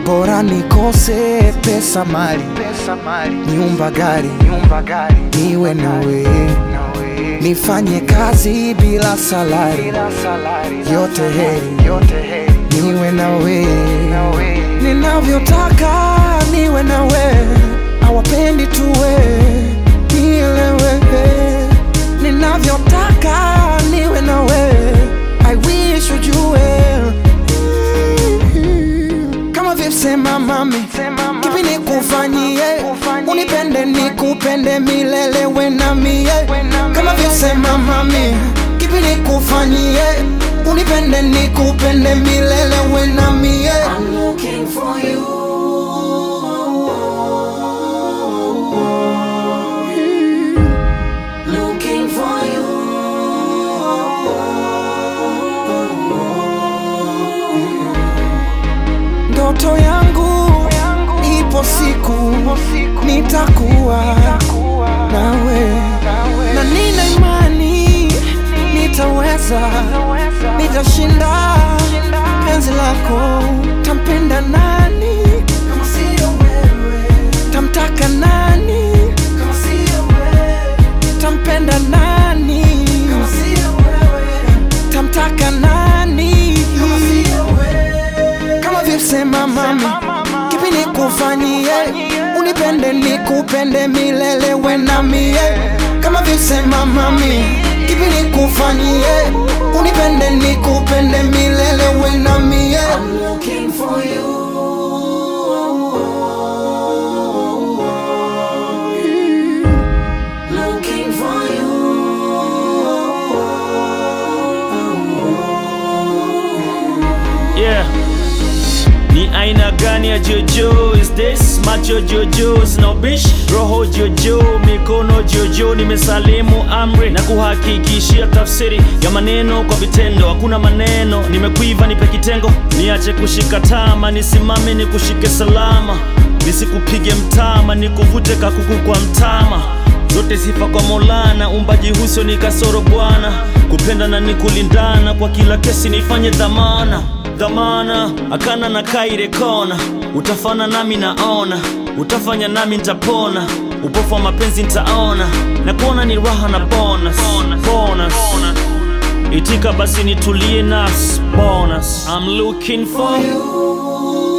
bora nikose pesa mali, pesa mali nyumba gari, nyumba gari niwe nawe, nawe nifanye kazi bila salari, bila salari yote heri, yote heri niwe nawe, nawe ninavyotaka niwe nawe, awapendi tuwe nielewe, ninavyotaka niwe nawe, I wish ujue kama vipsema mami Sema mama, kipi nikufanyie nikufanyie, unipende nikupende milele we na mie we na kama mie. vyosema mami kipi nikufanyie unipende nikupende milele we na mie I'm looking for you looking for you ndoto yangu ipo siku siku nitakuwa kuwa nawe nawe na nina imani nitaweza naweza nitashinda penzi lako tampenda nani kama sio wewe tamtaka nani kama sio wewe tampenda nani kama sio wewe tamtaka nani kama sio wewe kama vipsema mami kipi nikufanyie unipende nikupende milele we na mie kama vipsema mami kipi nikufanyie unipende nikupende milele we na mie I'm looking for you looking for Yeah. Ni aina gani ya jojo is this? Macho jojo sina ubishi, roho jojo, mikono jojo. Nimesalimu amri na kuhakikishia tafsiri ya maneno kwa vitendo. Hakuna maneno, nimekuiva, nipe kitengo, niache kushika tama, nisimame nikushike salama, nisikupige mtama, nikuvute kakuku kwa mtama zote sifa kwa Maulana, umbaji huso ni kasoro Bwana, kupenda na ni kulindana, kwa kila kesi nifanye dhamana dhamana, akana na kaire kona, utafana nami naona, utafanya nami nitapona, upofu wa mapenzi nitaona, na kuona ni raha na bonus, bonus. Itika basi nitulie nas bonus. I'm looking for you.